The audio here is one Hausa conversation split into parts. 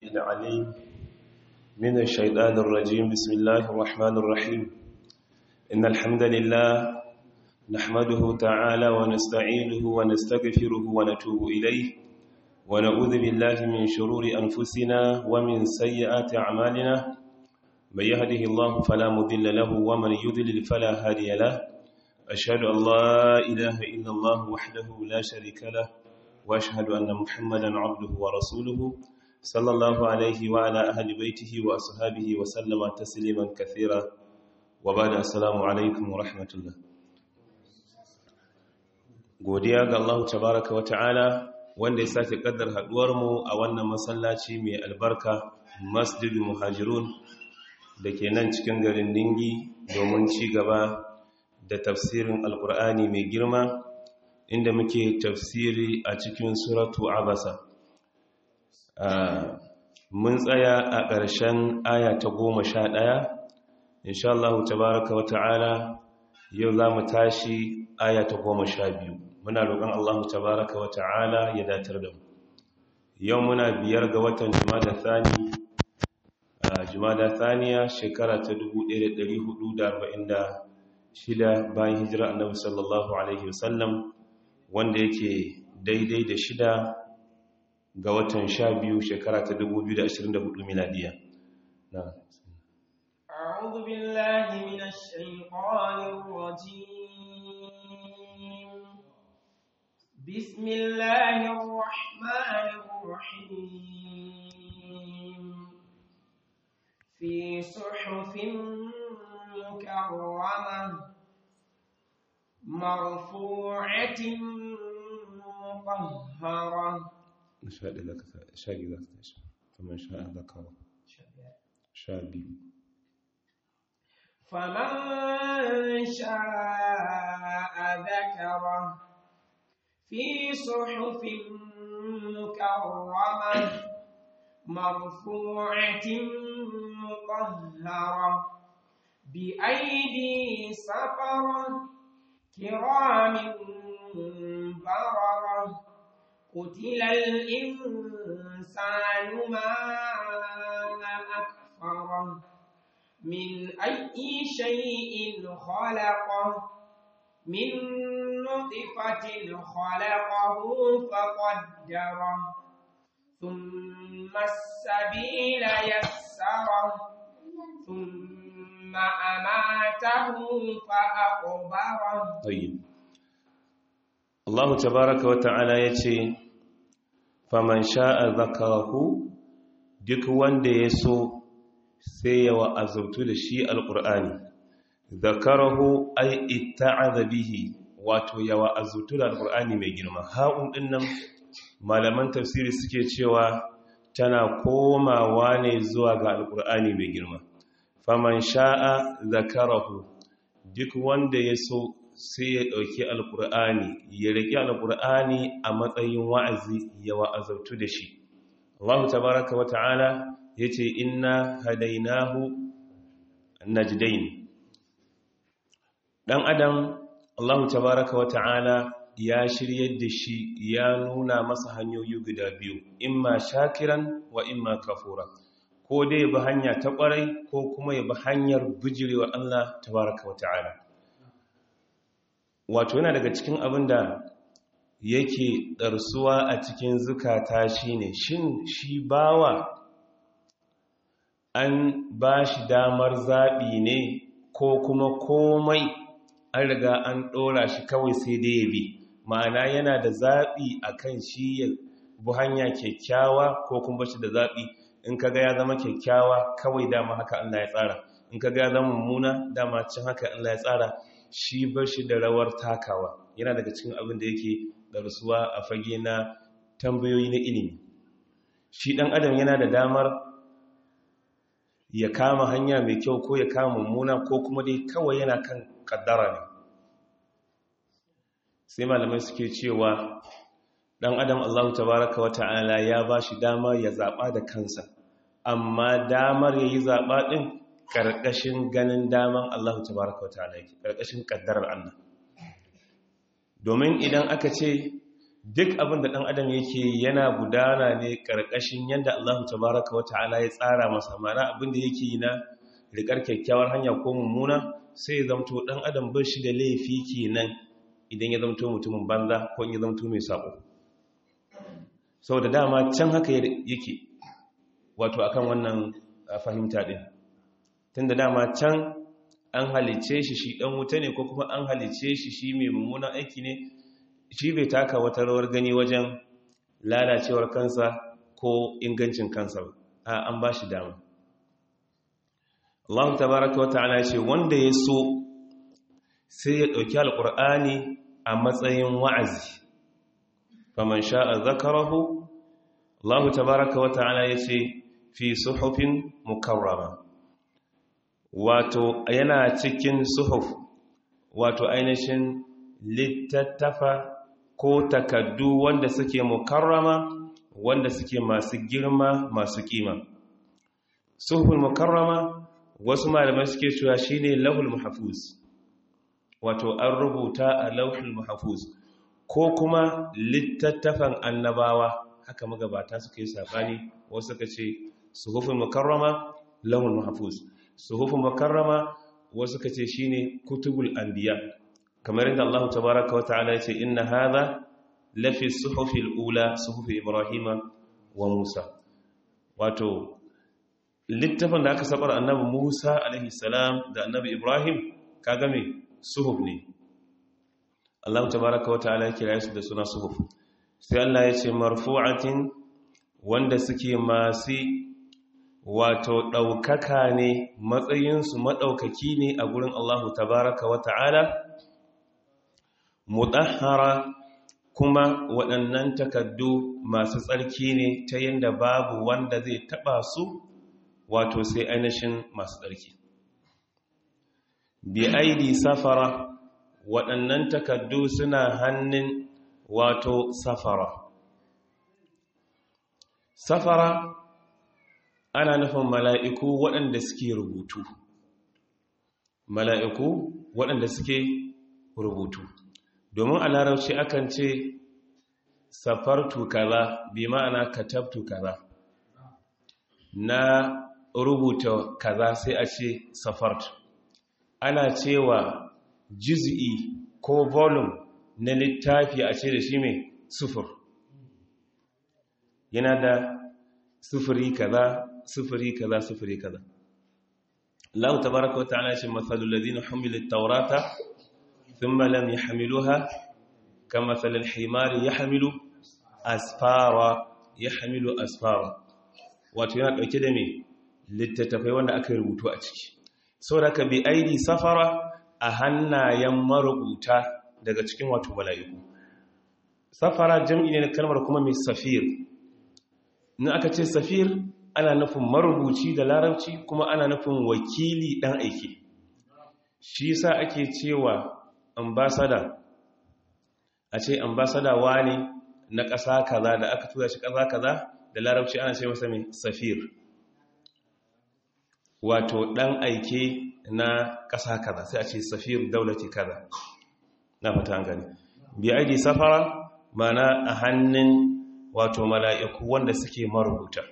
العليم من الشيطان الرجيم بسم الله الرحمن الرحيم إن الحمد لله نحمده تعالى ونستعينه ونستغفره ونتوب إليه ونعوذ بالله من شرور أنفسنا ومن سيئات أعمالنا من يهده الله فلا مضل له ومن يضلل فلا هادي له أشهد أن لا إله إلا الله وحده لا شريك له وأشهد أن محمدا عبده ورسوله صلى الله عليه وعلى أهل بيته وأصحابه وسلم تسليما كثيرا وبعد السلام عليكم ورحمة الله godiya ga Allah tabaraka wa ta'ala wanda ya sake kaddar haduwar mu a wannan masallaci mai albarka Masjidul Muhajirun da ke nan cikin garin Ningi domin ci gaba da tafsirin Alkur'ani mai girma inda muke tafsiri a cikin suratu Abasa mun tsaya a ƙarshen aya ta goma sha ɗaya insha Allah tabaraka wa ta'ala yau za mu tashi aya ta goma sha biyu muna roƙon Allah tabaraka wa ta'ala ya datar da mu yau muna biyar ga watan jumada thani jumada thaniya shekara ta 1446 bayan hijira annabi sallallahu alaihi wasallam wanda yake daidai da shida ga watan sha biyu shekara ta 2024 miladiya na أعوذ بالله من الشيطان الرجيم بسم الله الرحمن الرحيم في صحف مكرمة مرفوعة مطهرة شاء لك شاء لك فمن شاء ذكر شابي فمن شاء ذكره في صحف مكرمة مرفوعة مطهرة بأيدي سفرة كرام بررة قتل الإنسان ما أكفره من أي شيء خلقه من نطفة خلقه فقدره ثم السبيل يسره ثم أماته فأقبره طيب الله تبارك وتعالى يتي فمن شاء ذكره duk wanda ya so sai ya wa'azautu da shi alƙur'ani zakarahu ai itta'aza bihi wato ya wa'azautu da alƙur'ani mai girma ha'un ɗinnan malaman tafsiri suke cewa tana komawa ne zuwa ga alƙur'ani mai girma faman sha'a zakarahu duk wanda ya so sai ya ɗauki alƙur'ani ya riƙe alƙur'ani a matsayin wa'azi ya wa'azautu da shi Allah tabaraka wa ta'ala ya ce inna hadainahu najdain ɗan adam Allah tabaraka wa ta'ala ya shiryar da shi ya nuna masa hanyoyi guda biyu imma shakiran wa imma kafura ko dai bi hanya ta ƙwarai ko kuma ya bi hanyar bijirewa Allah tabaraka wa ta'ala wato yana daga cikin abin da yake ɗarsuwa a cikin zukata shi ne shin shi bawa an ba shi damar zaɓi ne ko kuma komai an riga an ɗora shi kawai sai dai ya bi ma'ana yana da zaɓi a kan shi ya bu hanya kyakkyawa ko kuma shi da zaɓi in kaga ya zama kyakkyawa kawai dama haka Allah ya tsara in kaga ya zama mummuna dama cin haka Allah ya tsara shi ba shi da rawar takawa yana daga cikin abin da yake darsuwa a fage na tambayoyi na ilimi shi ɗan adam yana da damar ya kama hanya mai kyau ko ya kama mummuna ko kuma dai kawai yana kan kaddara ne sai malamai suke cewa ɗan adam Allah tabaraka wata'ala ya ba shi dama ya zaɓa da kansa amma damar ya yi zaɓa ɗin ƙarƙashin ganin daman Allah tabaraka wata'ala yake ƙarƙashin ƙaddarar Allah domin idan aka ce duk abin da ɗan adam yake yana gudana ne ƙarƙashin yadda Allah tabaraka wa ta'ala ya tsara masa mana abin da yake yi na riƙar kyakkyawar hanya ko mummuna sai ya zamto ɗan adam bai shi da laifi kenan idan ya zamto mutumin banza ko ya zamto mai sabo sau da dama can haka yake wato akan wannan fahimta ɗin tun da dama can an halice shi shi ɗan wuta ne ko kuma an halice shi shi mai mummunan aiki ne shi bai taka wata rawar gani wajen lalacewar kansa ko ingancin kansa a an ba shi dama Allah tabaraka wa ta'ala ce wanda ya so sai ya ɗauki alƙur'ani a matsayin wa'azi faman sha'a zakarahu Allah tabaraka wa ta'ala ya ce fi suhufin mukarrama wato yana cikin suhuf wato ainihin littattafa ko takaddu wanda suke mukarrama wanda suke masu girma masu kima suhufin mukarrama wasu malamai suke cewa shine lahul mahfuz wato an rubuta a lauhul mahfuz ko kuma littattafan annabawa haka magabata suka yi sabani wasu suka ce suhufin mukarrama lahul mahfuz suhufin mukarrama wasu suka ce shine kutubul anbiya kamar yadda Allah tabaaraka wa ta'ala ya ce inna hadha lafi suhufil ula suhufi ibrahima wa musa wato littafin da aka sabar annabi musa alaihi salam da annabi ibrahim kaga me suhuf ne Allah tabaaraka wa ta'ala ya kira su da suna suhuf sai Allah ya ce marfu'atin wanda suke masu wato ɗaukaka ne matsayinsu maɗaukaki ne a gurin Allah tabaraka wa ta'ala mudahara kuma waɗannan takaddu masu tsarki ne ta yadda babu wanda zai taɓa su wato sai ainihin masu tsarki bi aidi safara waɗannan takaddu suna hannun wato safara safara ana nufin mala'iku waɗanda suke rubutu mala'iku waɗanda suke rubutu domin a larabci akan ce safartu kaza bi ma'ana katabtu kaza na rubuta kaza sai a ce safart ana cewa juz'i ko volume na littafi a ce da shi mai sufur yana da sufuri kaza sufuri kaza sufuri kaza Allah tabaraka wa ta'ala shi mathalul ladina humilut tawrata thumma lam yahmiluha kamathal al-himari yahmilu asfara yahmilu asfara wato yana dauke da me littattafai wanda aka rubutu a ciki saboda ka bi aidi safara a hannayen marubuta daga cikin wato mala'iku safara jam'i ne na kalmar kuma mai safir in aka ce safir ana nufin marubuci da larabci kuma ana nufin wakili dan aiki shi yasa ake cewa ambasada a ce ambasada wani na ƙasa kaza da aka tura shi ƙasa kaza da larabci ana ce masa mai safir wato dan aike na ƙasa kaza sai a ce safir daulati kaza na fata an gani bi aidi safara mana a hannun wato mala'iku wanda suke marubuta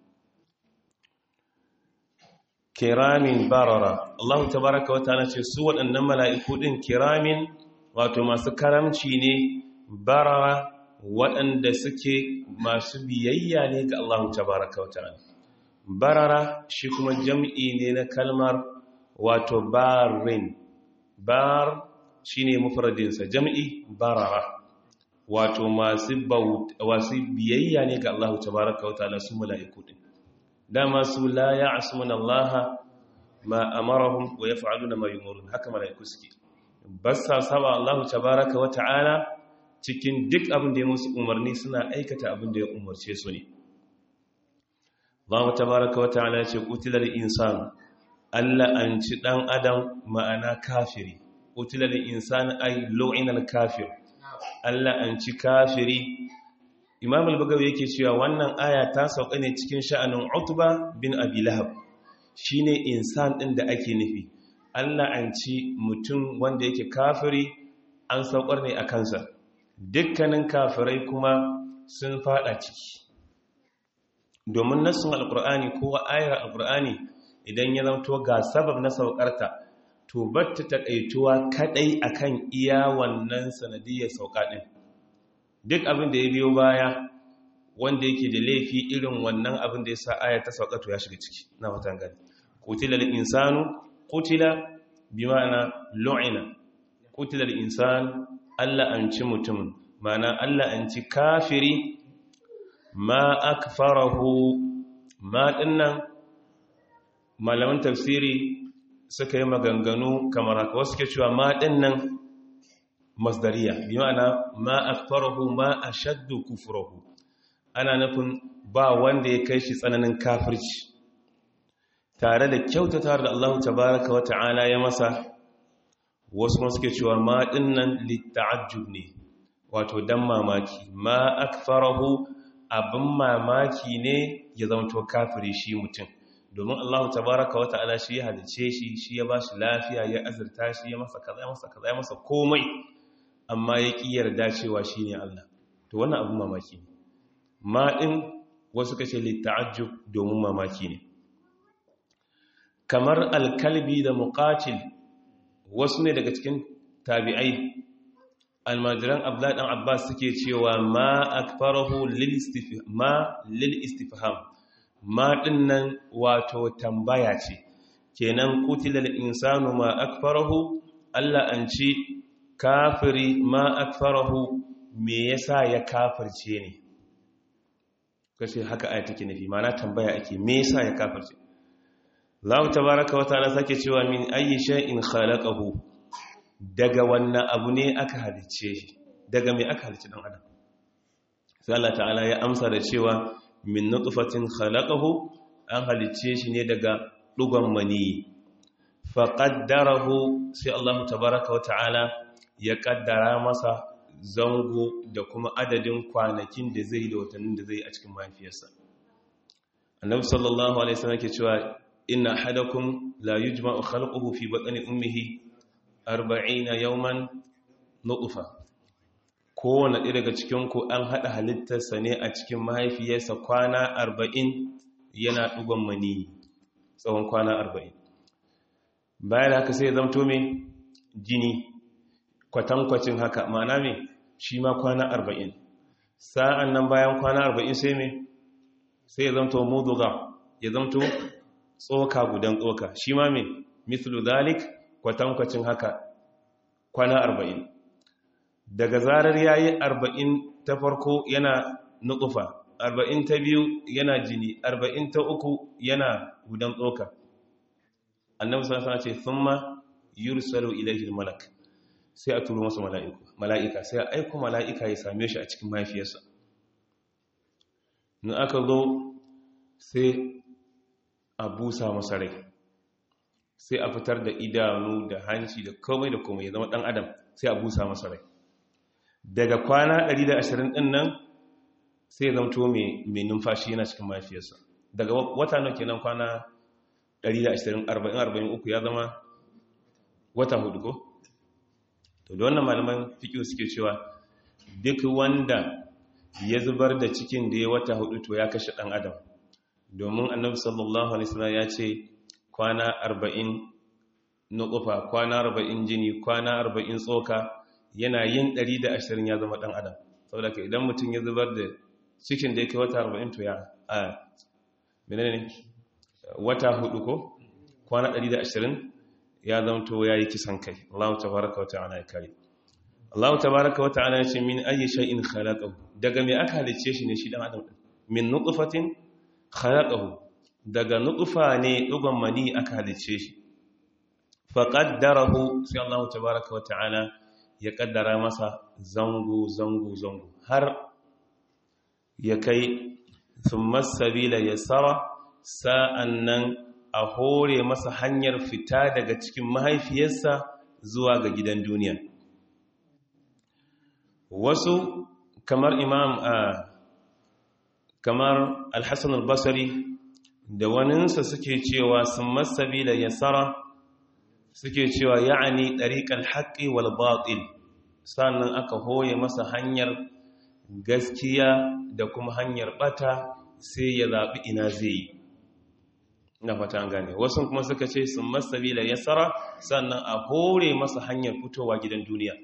kiramin barara Allah tabaraka wa ta'ala ce su waɗannan mala'iku ɗin kiramin wato masu karamci ne barara waɗanda suke masu biyayya ne ga Allah tabaraka wa ta'ala barara shi kuma jam'i ne na kalmar wato barin bar shi ne mufradinsa jam'i barara wato masu biyayya ne ga Allah tabaraka wa ta'ala su mala'iku din dama su la ya'sumuna Allah ma amarahum wa yaf'aluna ma yumurun haka mala'iku suke bassa saba Allah tabaraka wa ta'ala cikin duk abin da ya musu umarni suna aikata abin da ya umarce su ne Allah tabaraka wa ta'ala ya ce qutilal insan Allah an ci dan adam ma'ana kafiri qutilal insan ay lu'inal kafir Allah an ci kafiri Imam al-Bagawi yake cewa wannan aya ta sauka ne cikin sha'anin Utba bin Abi Lahab shine insan din da ake nufi Allah an ci mutum wanda yake kafiri an saukar ne a kansa dukkanin kafirai kuma sun fada ciki domin nassun alkur'ani ko ayar alkur'ani idan ya zamto ga sabab na saukarta to batta takaituwa kadai akan iya wannan sanadiyar sauka din duk abin da ya biyo baya wanda yake da laifi irin wannan abin da ya sa aya ta sauka to ya shiga ciki na watan gani qutila al-insanu qutila bima'ana lu'ina qutila al-insan Allah an ci mutum ma'ana Allah an ci kafiri ma akfarahu ma dinnan malaman tafsiri suka yi maganganu kamar haka wasu ke cewa ma dinnan masdariya bi ma'ana ma akfarahu ma ashaddu kufrahu ana nufin ba wanda ya kai shi tsananin kafirci tare da kyautata da Allah tabaraka wa ta'ala ya masa wasu ma suke cewa ma dinnan litta'ajjub ne wato dan mamaki ma akfarahu abin mamaki ne ya zamto kafiri shi mutum domin Allah tabaraka wa ta'ala shi ya halice shi shi ya bashi lafiya ya azurta shi ya masa kaza ya masa kaza ya masa komai amma ya ƙi yarda cewa shi ne Allah to wannan abin mamaki ne ma ɗin wasu kace litta'ajjub domin mamaki ne kamar alkalbi da muqatil wasu ne daga cikin tabi'ai almajiran abdullahi dan abbas suke cewa ma akfarahu lil istifham ma lil istifham ma dinnan wato tambaya ce kenan qutilal insanu ma akfarahu Allah an ci kafiri ma akfarahu me yasa ya kafirce ne kace haka aya take nufi mana tambaya ake me yasa ya kafirce Allah tabaaraka wa ta'ala sake cewa min ayyi shay'in khalaqahu daga wannan abu ne aka halicce shi daga me aka halicce dan adam sai Allah ta'ala ya amsa da cewa min nutfatin khalaqahu an halicce shi ne daga dugon mani fa qaddarahu sai Allah tabaaraka wa ta'ala ya kaddara masa zango da kuma adadin kwanakin da zai da watannin da zai a cikin mahaifiyarsa annabi sallallahu alaihi wasallam ke cewa inna hadakum la yujma'u khalquhu fi batni ummihi 40 yawman nutfa kowane ɗaya daga cikin ku an hada halittarsa ne a cikin mahaifiyarsa kwana 40 yana dugon mani tsawon kwana 40 bayan haka sai ya zamto me jini kwatankwacin haka ma'ana me shi ma kwana arba'in sa'an nan bayan kwana arba'in sai me sai ya zamto muduga ya zamto tsoka gudan tsoka shi ma me mislu zalik kwatankwacin haka kwana arba'in daga zarar ya yi arba'in ta farko yana nutsufa arba'in ta biyu yana jini arba'in ta uku yana gudan tsoka annabi sallallahu alaihi wasallam ce thumma yursalu ilayhi al-malak sai a turo masa mala'ika sai a aiko mala'ika ya same shi a cikin mahaifiyarsa in aka zo sai a busa masa rai sai a fitar da idanu da hanci da komai da komai ya zama ɗan adam sai a busa masa rai daga kwana 120 ɗin nan sai ya zamto mai numfashi yana cikin mahaifiyarsa daga wata nau kenan kwana 120 40-43 ya zama wata hudu ko? to da wannan malaman fiƙi suke cewa duk wanda ya zubar da cikin da ya wata hudu to ya kashe ɗan adam domin annabi sallallahu alaihi wasallam ya ce kwana arba'in nukufa kwana arba'in jini kwana arba'in tsoka yana yin ɗari da ashirin ya zama ɗan adam saboda ka idan mutum ya zubar da cikin da ya kai wata arba'in to ya a menene wata hudu ko kwana ɗari da ashirin ya zamto ya yi kisan kai Allah tabaraka wa ta'ala ya kare Allah tabaraka wa ta'ala ya ce min ayi shay'in khalaqahu daga me aka halice shi ne shi dan adam min nutfatin khalaqahu daga nutfa ne dugon mani aka halice shi fa qaddarahu sai Allah tabaraka wa ta'ala ya kaddara masa zango zango zango har ya kai thumma sabila yasara sa'annan a hore masa hanyar fita daga cikin mahaifiyarsa zuwa ga gidan duniya wasu kamar imam a kamar alhassan albasari da waninsa suke cewa sun masabi da yasara suke cewa ya'ani ɗariƙar haƙƙi wal baɗil sannan aka hoye masa hanyar gaskiya da kuma hanyar bata sai ya zaɓi ina zai yi na fata an gane wasu kuma suka ce sun masabila ya tsara sannan a hore masa hanyar fitowa gidan duniya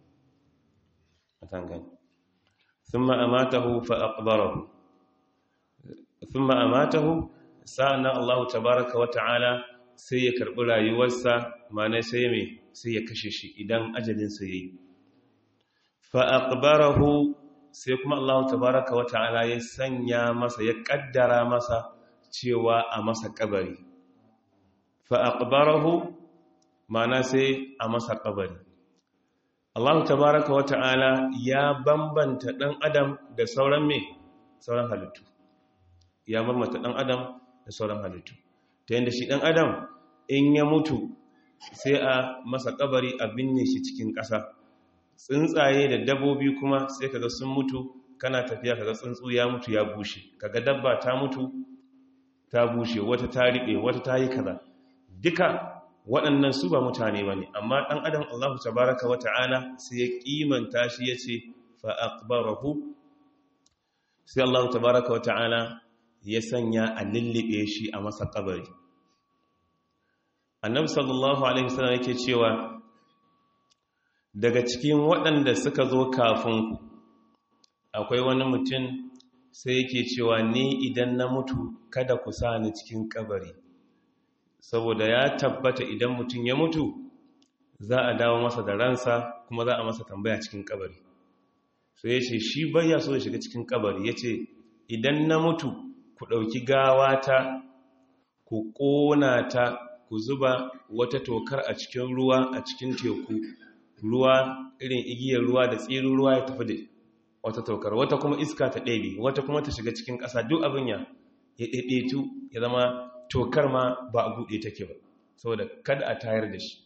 fata gane sun ma'amatahu fa'aƙbarahu sun ma'amatahu sa'annan allahu tabaraka wa ta'ala sai ya karɓi rayuwarsa mana sai mai sai ya kashe shi idan ajalinsa ya yi fa'aƙbarahu sai kuma allahu tabaraka wa ta'ala ya sanya masa ya ƙaddara masa cewa a masa kabari fa'aƙbarahu mana sai a masa kabari Allah tabaraka wa ta'ala ya bambanta ɗan adam da sauran mai sauran halittu ya bambanta ɗan adam da sauran halittu ta yadda shi ɗan adam in ya mutu sai a masa kabari a binne shi cikin ƙasa tsuntsaye da dabbobi kuma sai kaga sun mutu kana tafiya kaga tsuntsu ya mutu ya bushe kaga dabba ta mutu ta bushe wata ta riɓe wata ta yi kaza duka waɗannan su ba mutane ba ne amma ɗan adam allahu tabaraka wa ta'ala sai ya ƙimanta shi ya ce fa'aƙbarahu sai allahu tabaraka wa ta'ala ya sanya a lullube shi a masa ƙabari annabi sallallahu alaihi wasallam yake cewa daga cikin waɗanda suka zo kafin ku akwai wani mutum sai yake cewa ni idan na mutu kada ku sa ni cikin kabari saboda ya tabbata idan mutum ya mutu za a dawo masa da ransa kuma za a masa tambaya cikin kabari sai ya ce shi bayya so ya shiga cikin kabari ya ce idan na mutu ku ɗauki gawata ku ƙona ta ku zuba wata tokar a cikin ruwa a cikin teku ruwa irin igiyar ruwa da tsirin ruwa ya tafi da wata tokar wata kuma iska ta ɗebe wata kuma ta shiga cikin ƙasa duk abin ya ya ɗaiɗaitu ya zama tokar ma ba a buɗe take ba saboda kada a tayar da shi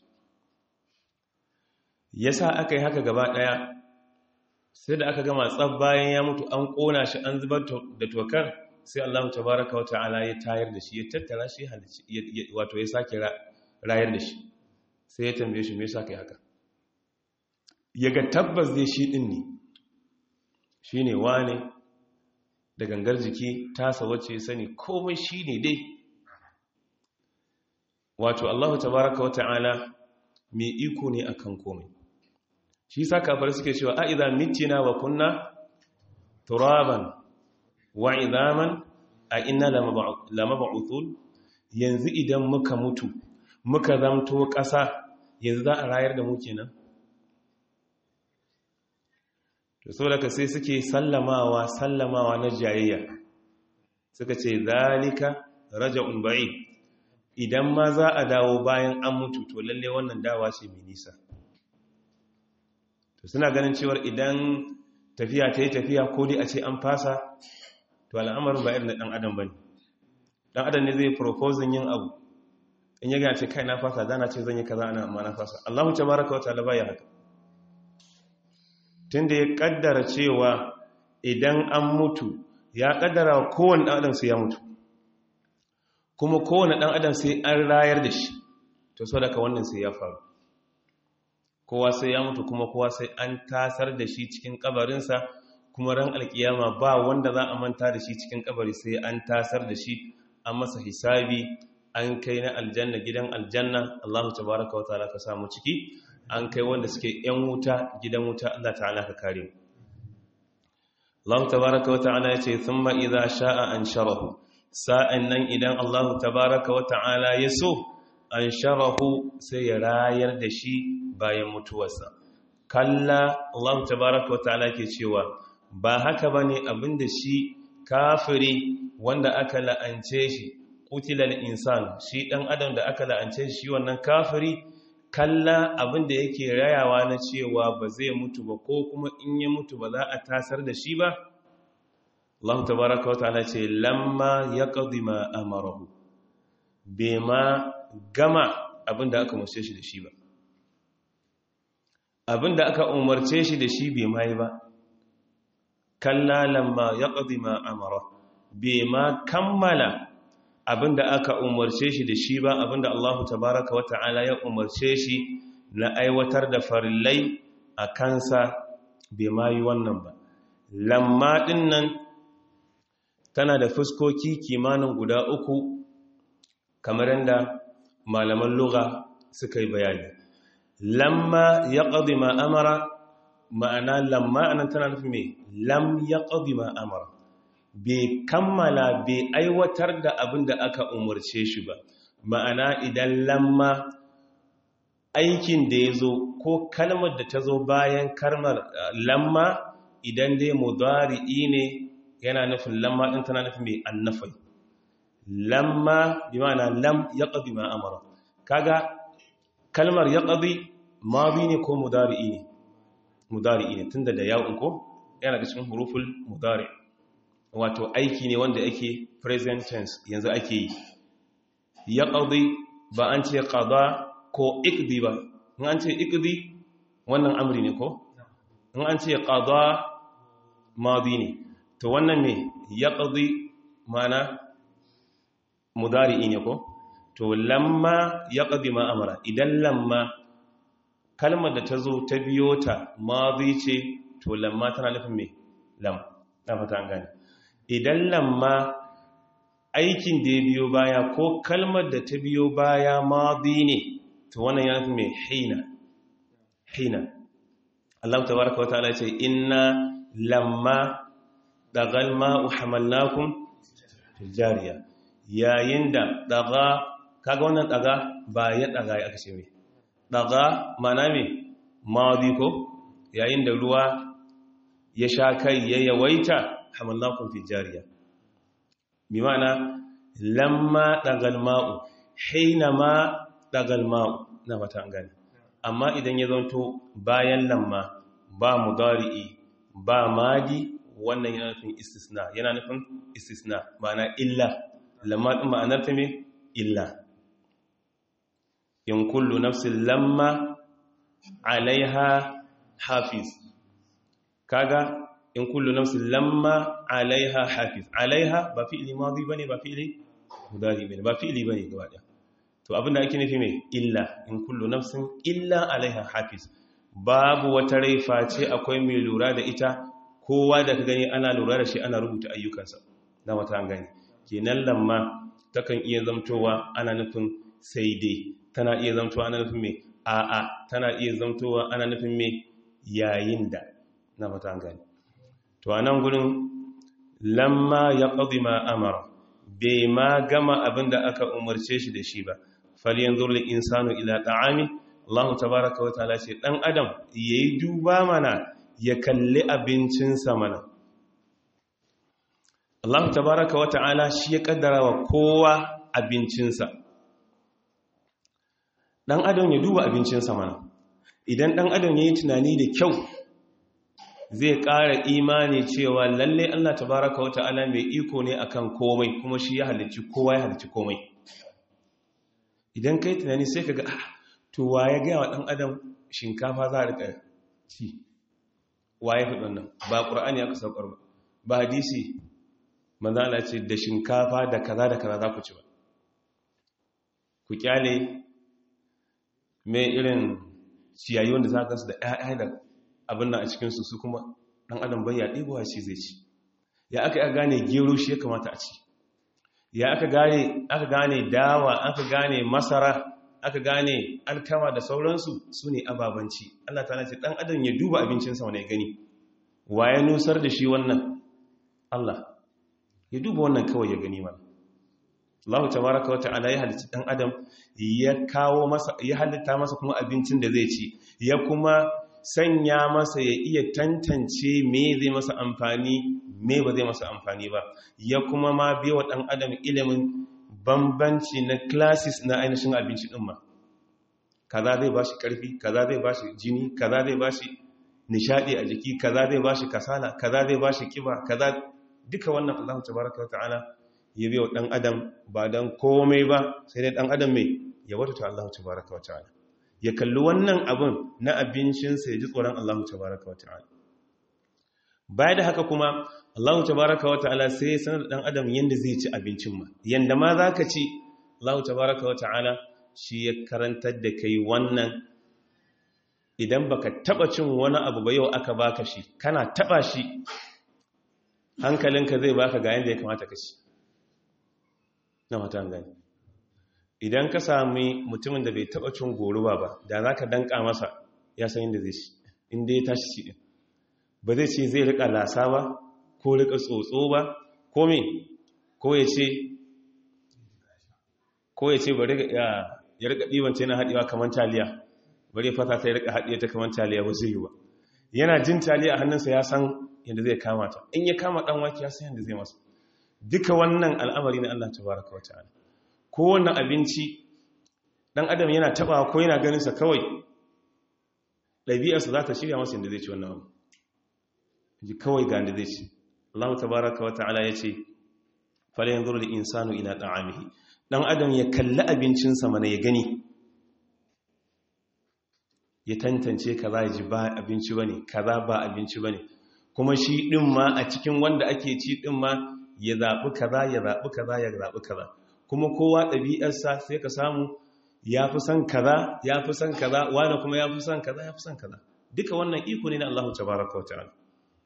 ya sa aka yi haka gaba ɗaya sai da aka gama tsab bayan ya mutu an ƙona shi an zubar da tokar sai Allah tabaraka wa ta'ala ya tayar da shi ya tattara shi wato ya sake rayar da shi sai ya tambaye shi me yasa kai haka ya ga tabbas zai shi ɗin ne shi ne wane da gangar jiki tasa wacce sani komai shi ne dai wato allahu tabaraka wa ta'ala mai iko ne akan komai shi sa kafar suke cewa a idan mitina wa kunna turaban wa idaman a ina lamaba'uthul yanzu idan muka mutu muka zamto ƙasa yanzu za a rayar da mu kenan to saboda sai suke sallamawa sallamawa na jayayya suka ce zalika raja'un ba'id idan ma za a dawo bayan an mutu to lalle wannan dawa ce mai nisa to suna ganin cewar idan tafiya ta yi tafiya ko dai a ce an fasa to al'amarin ba irin da ɗan adam ba ne ɗan adam ne zai proposing yin abu in ya gana ce kai na fasa dana ce zan yi kaza ana amma na fasa allahu ta baraka wata laba ya haka tunda ya kaddara cewa idan an mutu ya kaddara kowane ɗan adam sai ya mutu kuma kowane ɗan adam sai an rayar da shi to so daga wannan sai ya faru kowa sai ya mutu kuma kowa sai an tasar da shi cikin kabarinsa kuma ran alkiyama ba wanda za a manta da shi cikin kabari sai an tasar da shi an masa hisabi an kai na aljanna gidan aljanna Allahu tabaraka wa ta'ala ka samu ciki an kai wanda suke ‘yan wuta gidan wuta Allah ta'ala ka kare Allah tabaraka wa ta'ala ya ce sun ma'iza sha'a an sharahu sa'an nan idan Allah tabaraka wa ta'ala ya so an sharahu sai ya rayar da shi bayan mutuwarsa kalla Allah tabaraka wa ta'ala ke cewa ba haka ba ne abinda shi kafiri wanda aka la'ance shi kutilal insan shi ɗan adam da aka la'ance shi wannan kafiri kalla abin da yake rayawa na cewa ba zai mutu ba ko kuma in ya mutu ba za a tasar da shi ba Allah tabaraka wa ta'ala ce lamma ya ma amarahu bai ma gama abin da aka umarce shi da shi ba abin da aka umarce shi da shi bai ma yi ba kalla lamma ya ma amarahu bai ma kammala abinda aka umarce shi da shi ba abinda Allah tabaraka wata'ala ya umarce shi na aiwatar da farillai a kansa bai ma yi wannan ba lamma ɗin nan tana da fuskoki kimanin guda uku kamar yadda malaman lugha suka yi bayani lamma ya ƙazi ma'amara ma'ana lamma anan tana nufin mai lam ya ƙazi ma'amara bai kammala bai aiwatar da abin da aka umarce shi ba ma'ana idan lamma aikin da ya zo ko kalmar da ta zo bayan kalmar lamma idan dai mudari'i ne yana nufin lamma ɗin tana nufin mai annafai lamma bi ma'ana lam ya ƙazi ma'amara kaga kalmar ya ƙazi mazi ne ko mudari'i ne mudari'i ne tunda da yawon ko yana da cikin huruful mudari wato aiki ne wanda ake present tense yanzu ake yi ya ƙazi ba an ce ƙaza ko ikdi ba in an ce ikdi wannan amri ne ko in an ce ƙaza mazi ne to wannan ne ya ƙazi mana mudari'i ne ko to lamma ya ƙazi ma'amara idan lamma kalmar da ta zo ta biyo ta mazi ce to lamma tana nufin mai lam na fata an gane idan lamma aikin da ya biyo baya ko kalmar da ta biyo baya mazi ne to wannan ya nufin mai hina hina Allah ta baraka wa ta'ala ce inna lamma dagal ma'u hamalnakum fil jariya yayin da daga kaga wannan daga ba ya daga ya aka ce mai daga mana mai mazi ko yayin da ruwa ya sha kai ya yawaita hamalnakum fil jariya bi ma'ana lamma dagal ma'u hina ma dagal ma'u na fata an gane amma idan ya zanto bayan lamma ba mudari'i ba madi wannan yana nufin istisna yana nufin istisna ma'ana illa lamma din ma'anar ta me illa in kullu nafsin lamma alaiha hafiz kaga in kullu nafsin lamma alaiha hafiz alaiha ba fi'li madi bane ba fi'li mudari bane ba fi'li bane gaba daya to abinda ake nufi mai illa in kullu nafsin illa alaiha hafiz babu wata rai face akwai mai lura da ita kowa da ka gani ana lura da shi ana rubuta ayyukansa na wata an gani kenan lamma takan iya zamtowa ana nufin sai dai tana iya zamtowa ana nufin mai a'a tana iya zamtowa ana nufin mai yayin da na wata an gani to a nan gurin lamma ya ƙazi ma amara bai ma gama abin da aka umarce shi da shi ba falyan zurli insanu ila ta'ami Allah tabaraka wa ta'ala ce dan adam yayi duba mana ya kalli abincinsa mana Allah tabaraka wa ta'ala shi ya kaddara wa kowa abincinsa dan adam ya duba abincinsa mana idan dan adam yayi tunani da kyau zai ƙara imani cewa lalle Allah tabaraka wa ta'ala mai iko ne akan komai kuma shi ya halicci kowa ya halicci komai idan kai tunani sai ka ga to wa ya gaya wa ɗan adam shinkafa za a rika ci wa ya fi ɗannan ba ƙura'ani aka saukar ba ba hadisi manzana ce da shinkafa da kaza da kaza za ku ci ba ku kyale mai irin ciyayi wanda za ka su da ‘ya'ya da abin nan a cikinsu su kuma ɗan adam bai ya ɗigowa shi zai ci ya aka yi gane gero shi ya kamata a ci ya aka gane aka gane dawa aka gane masara aka gane alkama da sauransu su ne ababanci Allah ta ce ɗan adam ya duba abincinsa wane gani wa ya nusar da shi wannan Allah ya duba wannan kawai ya gani mana Allah tabaraka wa ta'ala ya halitta ɗan adam ya kawo masa ya halitta masa kuma abincin da zai ci ya kuma sanya masa ya iya tantance me zai masa amfani me ba zai masa amfani ba ya kuma ma biya ɗan adam ilimin bambanci na classes na ainihin abinci ɗin ma kaza zai ba shi ƙarfi kaza zai ba shi jini kaza zai ba shi nishaɗi a jiki kaza zai ba shi kasala kaza zai ba shi ƙiba kaza duka wannan Allah tabaraka wa ta'ala ya biya ɗan adam ba don komai ba sai dai ɗan adam mai ya wata ta Allah tabaraka wa ta'ala ya kalli wannan abin na abincinsa ya ji tsoron Allah tabaraka wa ta'ala baya da haka kuma Allah tabaraka wa ta'ala sai ya sanar da dan adam yanda zai ci abincin ma yanda ma zaka ci Allah tabaraka wa ta'ala shi ya karantar da kai wannan idan baka taba cin wani abu ba yau aka baka shi kana taba shi hankalinka zai baka ga yanda ya kamata ka ci na mata gani idan ka sami mutumin da bai taba cin goruba ba da za ka danka masa ya san inda zai ci inda ya tashi ci din ba zai ce zai rika lasa ba ko rika tsotso ba ko me ko ya ce ko ya ce bari ya rika ɗibance na haɗewa kamar taliya bari ya fata ta ya rika haɗiya ta kamar taliya ba zai yi ba yana jin taliya a hannunsa ya san yadda zai kama ta in ya kama ɗan wake ya san yadda zai masa duka wannan al'amari na Allah tabaraka wa ta'ala ko wannan abinci ɗan adam yana taɓa ko yana ganinsa kawai ɗabi'arsa za ta shirya masa yadda zai ci wannan abu ji kawai ga yadda zai ci Allah tabaraka wa ta'ala ya ce fala yanzuru lil insanu ila ta'amihi dan adam ya kalli abincinsa mana ya gani ya tantance kaza ya ji ba abinci bane kaza ba abinci bane kuma shi din ma a cikin wanda ake ci din ma ya zabi kaza ya zabi kaza ya zabi kaza kuma kowa ɗabi'arsa sai ka samu ya fi son kaza ya fi son kaza wani kuma ya fi son kaza ya fi son kaza duka wannan iko ne na Allah tabaraka wa ta'ala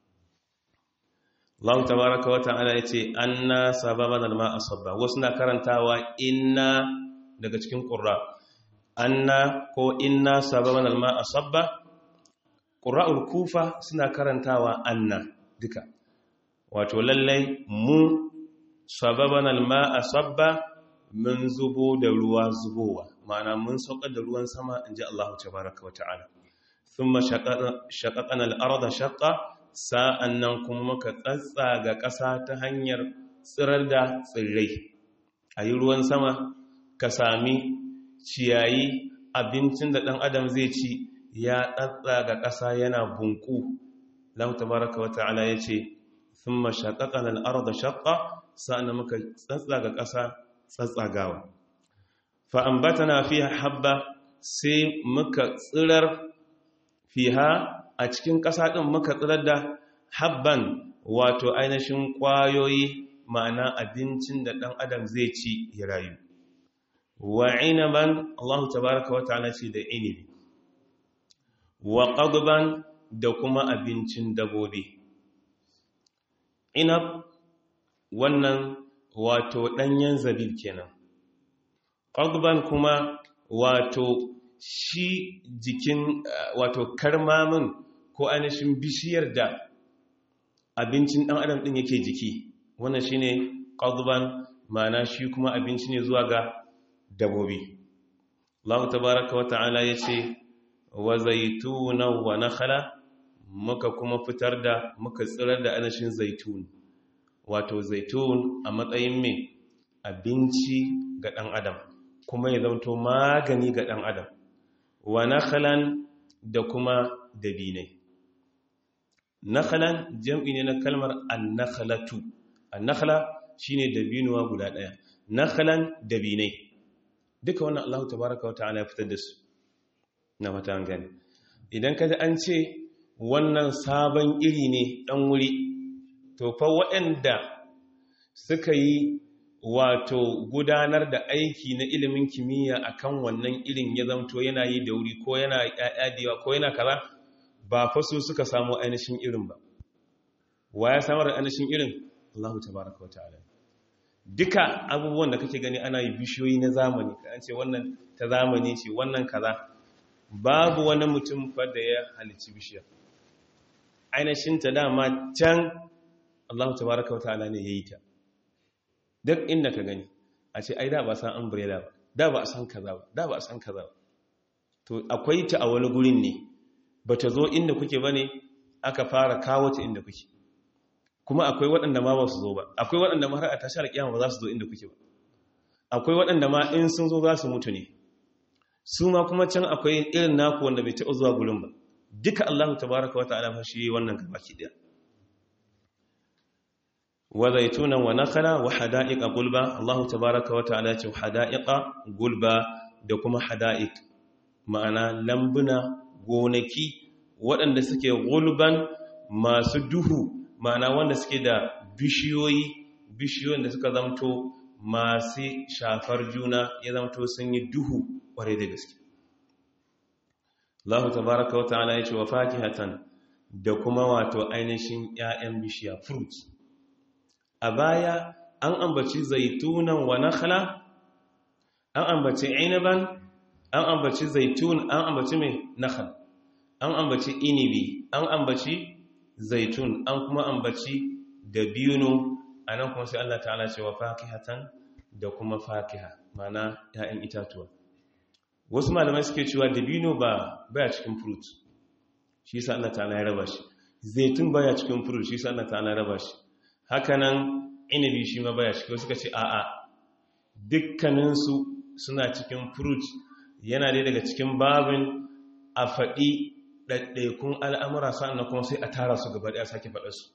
Allah tabaraka wa ta'ala yace anna sababan alma'a sabba wasu na karantawa inna daga cikin qurra anna ko inna sababan alma'a sabba qurra'ul kufa suna karantawa anna duka wato lallai mu sababan alma'a sabba mun zubo da ruwa zubowa ma'ana mun saukar da ruwan sama inji Allah tabaraka wa ta'ala thumma shaqaqana al-arda shaqqa sa'an nan kuma muka tsatsa ga ƙasa ta hanyar tsirar da tsirrai a yi ruwan sama ka sami ciyayi abincin da ɗan adam zai ci ya tsatsa ga ƙasa yana bunku lahu tabaraka wa ta'ala ya ce sun mashaƙaƙa al'ar da shaƙa sa'an muka tsatsa ga ƙasa tsatsagawa fa'ambata na fi habba sai muka tsirar fiha a cikin ƙasa ɗin muka tsirar da habban wato ainihin ƙwayoyi ma'ana abincin da ɗan adam zai ci ya rayu wa inaban Allah tabaraka wa ta'ala ce da inibi wa qadban da kuma abincin dabobi inab wannan wato ɗanyen zabib kenan qadban kuma wato shi jikin wato karmamin ko ainihin bishiyar da abincin ɗan adam ɗin yake jiki wannan shi ne ƙazuban mana shi kuma abinci ne zuwa ga dabobi Allah tabaraka wa ta'ala ya ce wa zaitunan wa nakhala muka kuma fitar da muka tsirar da ainihin zaitun wato zaitun a matsayin mai abinci ga ɗan adam kuma ya zamto magani ga ɗan adam wa nakhalan da kuma dabinai nakhalan jam'i ne na kalmar annakhalatu annakhla shine dabinuwa guda daya nakhalan dabinai duka wannan Allah tabaaraka wa ta'ala ya fitar da su na mata an gani idan kaji an ce wannan sabon iri ne dan wuri to fa waɗanda suka yi wato gudanar da aiki na ilimin kimiyya akan wannan irin ya zamto yana yi da wuri ko yana ƴaƴa ko yana kaza ba fa su suka samu ainihin irin ba wa ya samar da ainihin irin Allahu tabaraka wa ta'ala duka abubuwan da kake gani ana yi bishiyoyi na zamani ka an ce wannan ta zamani ce wannan kaza babu wani mutum fa da ya halicci bishiya ainihin ta dama can Allahu tabaraka wa ta'ala ne yayi ta duk inda ka gani a ce ai da ba san umbrella ba da ba a san kaza ba da ba a san kaza ba to akwai ta a wani gurin ne ba ta zo inda kuke ba ne aka fara kawo ta inda kuke kuma akwai waɗanda ma ba su zo ba akwai waɗanda ma har a tashar kiyama ba za su zo inda kuke ba akwai waɗanda ma in sun zo za su mutu ne su ma kuma can akwai irin naku wanda bai taɓa zuwa gurin ba duka Allah tabaraka wata'ala fa shi wannan gabaki daya wa zaitunan wa nakhala wa hada'iqa gulba Allah tabaraka wata'ala ce hada'iqa gulba da kuma hada'iq ma'ana lambuna gonaki waɗanda suke gulban masu duhu ma'ana wanda suke da bishiyoyi bishiyoyin da suka zamto masu shafar juna ya zamto sun yi duhu ƙwarai da gaske Allah tabaraka wa ta'ala ya ce wa fakihatan da kuma wato ainihin ‘ya'yan bishiya fruit a baya an ambaci zaitunan wa nakhla an ambaci inaban an ambaci zaitun an ambaci mai nakhal an ambaci inibi an ambaci zaitun an kuma ambaci dabino a nan kuma sai Allah ta'ala ce wa fakihatan da kuma fakiha mana ‘ya'yan itatuwa wasu malamai suke cewa dabino ba baya cikin fruit shi sa Allah ta'ala ya raba shi zaitun baya cikin fruit shi sa Allah ta'ala ya raba shi hakanan inibi shi ma baya cikin suka ce a'a dukkaninsu suna cikin fruit yana dai daga cikin babin a faɗi ɗaiɗaikun al'amura sa'an kuma sai a tara su gaba ɗaya sake faɗa su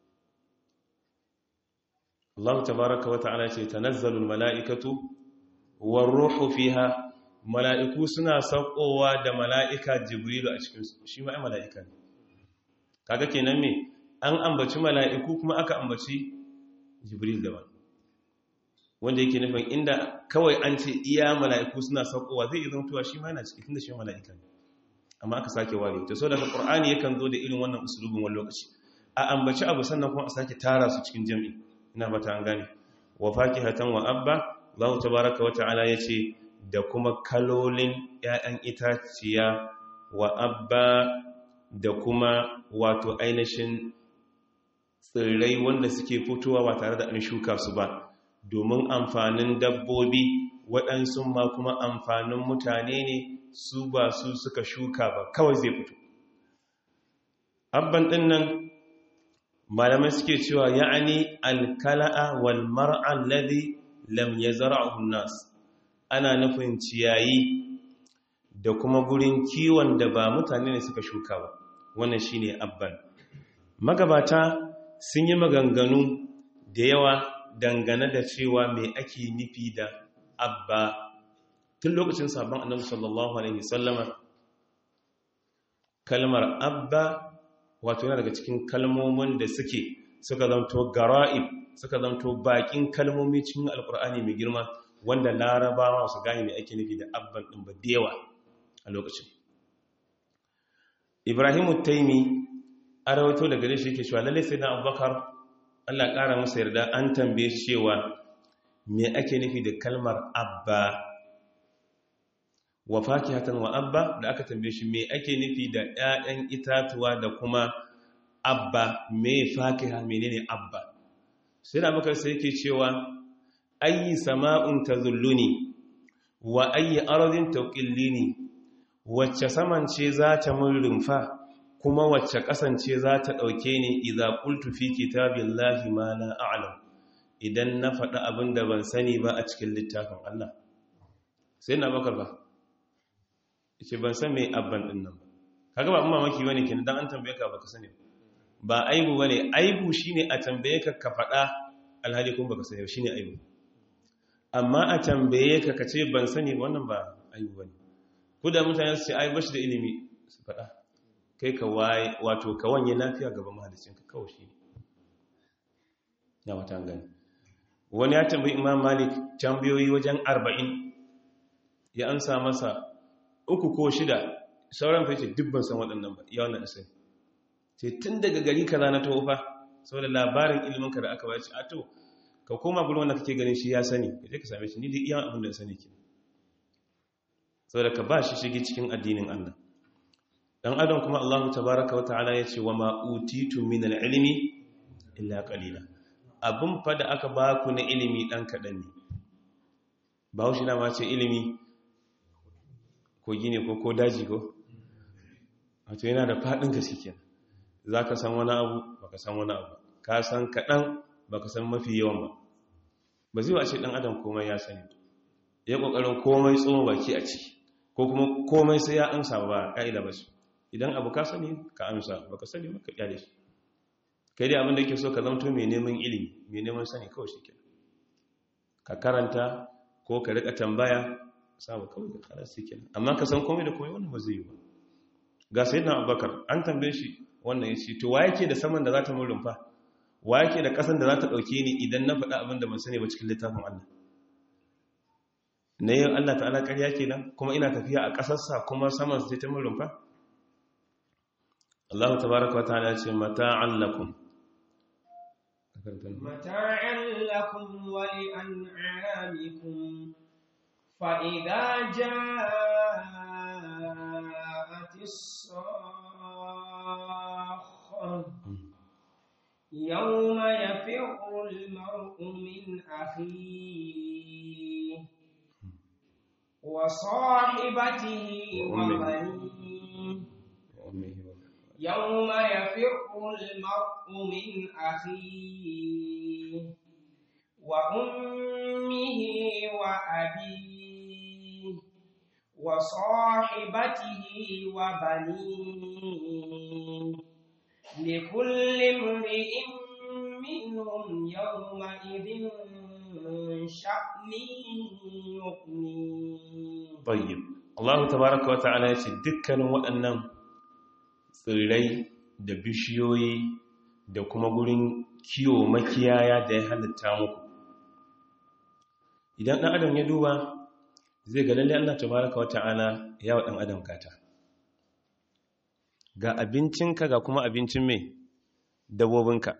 Allah tabaraka wa ta'ala ce tanazzalul mala'ikatu war ruhu fiha mala'iku suna saukowa da mala'ika jibrilu a cikinsu shi ma'a mala'ika ne kaga kenan me an ambaci mala'iku kuma aka ambaci jibril daban wanda yake nufin inda kawai an ce iya mala'iku suna saukowa zai izin tuwa shi ma yana ciki tun da shi mala'ika ne amma aka sake ware ta so daga ƙur'ani yakan zo da irin wannan usulubin wani lokaci a ambaci abu sannan kuma a sake tara su cikin jami'i ina mata an gane wa fakihatan wa abba Allah tabaraka wa ta'ala yace da kuma kalolin ‘ya'yan itaciya wa abba da kuma wato ainihin tsirrai wanda suke fitowa ba tare da an shuka su ba domin amfanin dabbobi waɗansu ma kuma amfanin mutane ne su ba su suka shuka ba kawai zai fito abban ɗin nan malamai suke cewa ya'ani alkala'a wal mar'an ladhi lam yazra'uhu nas ana nufin ciyayi da kuma gurin kiwon da ba mutane ne suka shuka ba wannan shine abban magabata sun yi maganganu da yawa dangane da cewa mai ake nufi da abba tun lokacin sabon annabi sallallahu alaihi sallama kalmar abba wato yana daga cikin kalmomin da suke suka zanto gara'ib suka zanto bakin kalmomi cikin alkur'ani mai girma wanda larabawa su gane mai ake nufi da abban ɗin ba dewa a lokacin ibrahimu taimi a rawato daga gare shi yake cewa lalle sai na abubakar allah ƙara masa yarda an tambaye cewa me ake nufi da kalmar abba wa fakihatan wa abba da aka tambaye shi me ake nufi da ƴaƴan itatuwa da kuma abba me fakiha menene abba sai na abubakar sai yake cewa ayi sama'un tazulluni wa ayi ardin taqillini wacce saman ce za ta mun rumfa kuma wacce kasance za ta dauke ni idza qultu fi kitabillahi ma la a'lam idan na faɗi abin da ban sani ba a cikin littafin Allah sai na bakar ba ce ban san mai abban din nan kaga ba amma mamaki bane kenan dan an tambaye ka baka sani ba aibu bane aibu shine a tambaye ka ka faɗa alhali kun baka sani shine aibu amma a tambaye ka ka ce ban sani ba wannan ba aibu bane ku da mutane su ce ai bashi da ilimi su faɗa kai ka waye wato ka wanye lafiya gaban mahalicin ka kawai shi ya wata gani wani ya tambayi imam malik tambayoyi wajen arba'in ya ansa masa uku ko shida sauran fa ce dubban san waɗannan ba ya wannan sai ce tun daga gari kaza na tofa saboda labarin iliminka da aka baci a to ka koma gurin wanda kake ganin shi ya sani ka je ka same shi ni da iya abin da ya sani ke saboda ka ba shi shige cikin addinin Allah dan adam kuma Allah tabaaraka wa ta'ala yace wa ma utitu min al-ilmi illa qalila abin fa da aka ba ku na ilimi dan kadan ne ba shi na ma ce ilimi ko gine ko ko daji ko wato yana da fadin gaske kenan zaka san wani abu baka san wani abu ka san kadan baka san mafi yawan ba ba zai wace dan adam komai ya sani ya kokarin komai tsoma baki a ciki ko kuma komai sai ya amsa ba ka'ida ba su idan abu ka sani ka amsa baka sani ba ka kyale shi kai dai abin da yake so ka zanto mai neman ilimi mai neman sani kawai shi ka karanta ko ka rika tambaya samu kawai da kara shi kenan amma ka san komai da komai wannan ba zai yi ba ga sayyidina abubakar an tambaye shi wannan ya ce to wa yake da saman da za ta mun rumfa wa yake da kasan da za ta ɗauke ni idan na faɗa abin da ban sani ba cikin littafin Allah na yin Allah ta'ala ƙarya kenan kuma ina tafiya a ƙasarsa kuma saman su ta mun rumfa Allah tabaraka wa ta'ala ce mata'an lakum متاعا لكم ولأنعامكم فإذا جاءت الصاخة يوم يفر المرء من أخيه وصاحبته وبنيه يوم يفر المرء من أخيه وأمه وأبيه وصاحبته وبنيه لكل امرئ منهم يومئذ شأن يغنيه طيب الله تبارك وتعالى يشي dukkanin waɗannan tsirrai da bishiyoyi da kuma gurin kiwo makiyaya da ya halitta muku idan ɗan adam ya duba zai ga lalle Allah tabaraka wa ta'ala ya wa ɗan adam kata ga abincinka ga kuma abincin mai dabobinka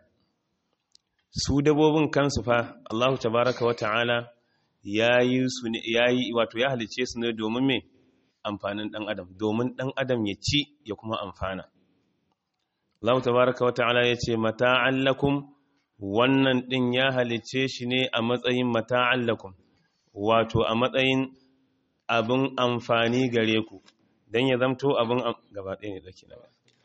su dabobin kansu fa Allah tabaraka wa ta'ala ya yi su ne ya yi wato ya halice su ne domin mai amfanin ɗan adam domin ɗan adam ya ci ya kuma amfana Allah tabaraka wa ta'ala ya ce mata'an lakum wannan ɗin ya halice shi ne a matsayin mata'an lakum wato a matsayin abin amfani gare ku don ya zamto abin gaba ɗaya ne ɗauki na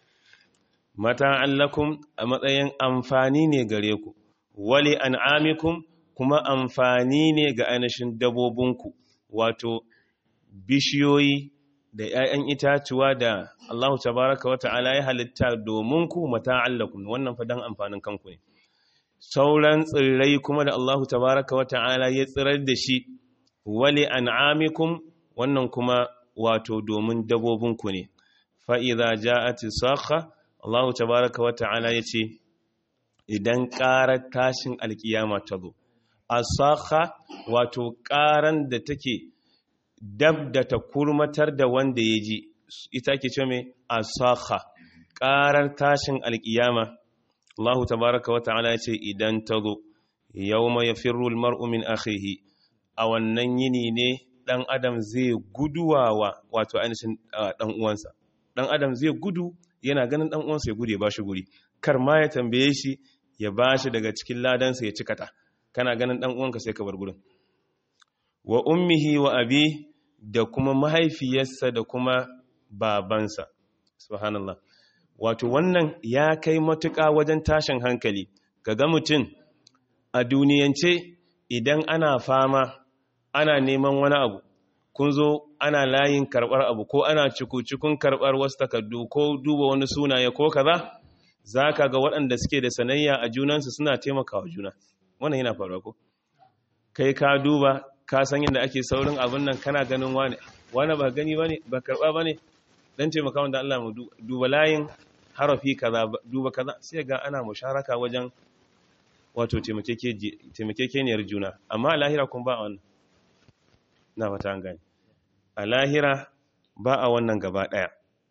mata'an lakum a matsayin amfani ne gare ku wali an'amikum kuma amfani ne ga ainihin dabobinku wato bishiyoyi da ‘ya'yan itatuwa da Allah tabaraka wa ta'ala ya halitta domin ku mata'allakum wannan fadan amfanin kanku ne sauran tsirrai kuma da Allah tabaraka wa ta'ala ya tsirar da shi wali an'amikum wannan kuma wato domin dabobinku ne fa'iza ja'ati sakha Allah tabaraka wa ta'ala ya ce idan ƙarar tashin alkiyama ta zo a sakha wato ƙaran da take dab da ta kurmatar da wanda ya ji ita ke ce mai asakha ƙarar tashin alƙiyama Allah tabaraka wa ta'ala ya ce idan ta zo yawma yafirru almar'u min akhihi a wannan yini ne dan adam zai guduwawa wato ainihin dan uwansa dan adam zai gudu yana ganin dan uwansa ya gudu ya bashi guri kar ma ya tambaye shi ya bashi daga cikin ladansa ya cikata kana ganin dan uwanka sai ka bar gurin wa ummihi wa abi da kuma mahaifiyarsa da kuma babansa subhanallah wato wannan ya kai matuƙa wajen tashin hankali ga mutum a duniyance idan ana fama ana neman wani abu kun zo ana layin karɓar abu ko ana cikin karɓar wasu takardu ko duba wani sunaye ko kaza za ka ga waɗanda suke da sanayya a junansu suna taimakawa juna wannan yana faruwa ko kai ka duba ka san yadda ake saurin abin nan kana ganin wane wane ba gani ba ne ba karɓa ba ne don taimaka wanda Allah mu duba layin harafi kaza duba kaza sai ga ana musharaka wajen wato taimakekeniyar juna amma a lahira kun ba a wannan na fata an gani a lahira ba a wannan gaba ɗaya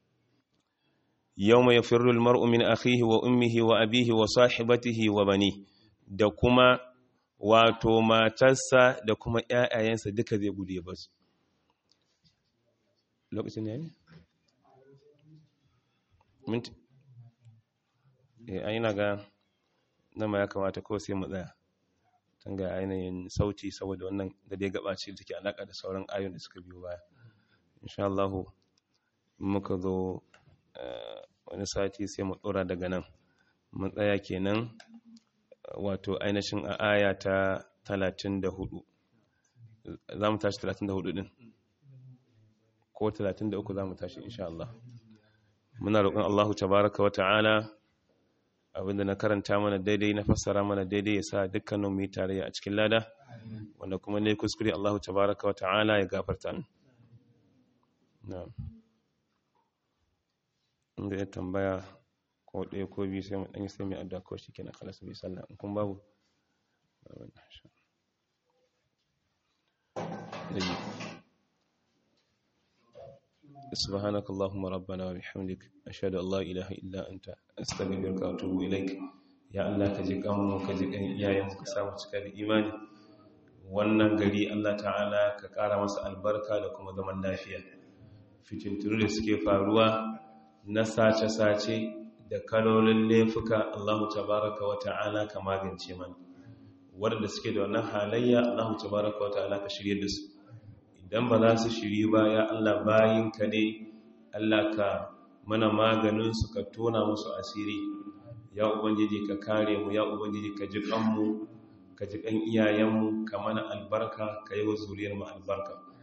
yau mai firul mar'u min akhihi wa ummihi wa abihi wa sahibatihi wa bani da kuma wato matarsa da kuma ‘ya'yayensa duka zai gudu ya basu. Lokacin ne ne? Minti? Eh, an yi na ga nama ya kamata ko sai mu tsaya. Tun ga ainihin sauti saboda wannan da dai gabace da take alaƙa da sauran ayon da suka biyo baya. Insha Allahu, muka zo wani sati sai mu tsora daga nan. Mun tsaya kenan. wato ainihin a aya ta 34 za mu tashi 34 din ko 33 za mu tashi insha Allah muna roƙon Allahu tabaraka wa ta'ala abinda na karanta mana daidai na fassara mana daidai ya sa dukkanin mu yi tarayya a cikin lada wanda kuma ne kuskure Allahu tabaraka wa ta'ala ya gafarta ni na'am inda ya tambaya ko ɗaya ko biyu sai mu ɗanyi sai mai addu'a ko shi kenan kalas bai sallah in kun babu سبحانك اللهم ربنا وبحمدك أشهد أن لا إله إلا أنت أستغفرك وأتوب إليك يا الله كجيك أمو كجيك إيايم كسامة كذا إيماني wannan gari Allah ta'ala ka ƙara masa albarka da kuma zaman lafiya fitintunu da suke faruwa na sace-sace da kalolin laifuka Allah tabaraka wa ta'ala ka magance mana waɗanda suke da wannan halayya Allah tabaraka wa ta'ala ka shirye da su idan ba za su shiri ba ya Allah bayinka ne Allah ka mana maganin su ka tona musu asiri ya ubangiji ka kare mu ya ubangiji ka ji kanmu ka ji kan iyayenmu ka mana albarka ka yi wa zuriyar mu albarka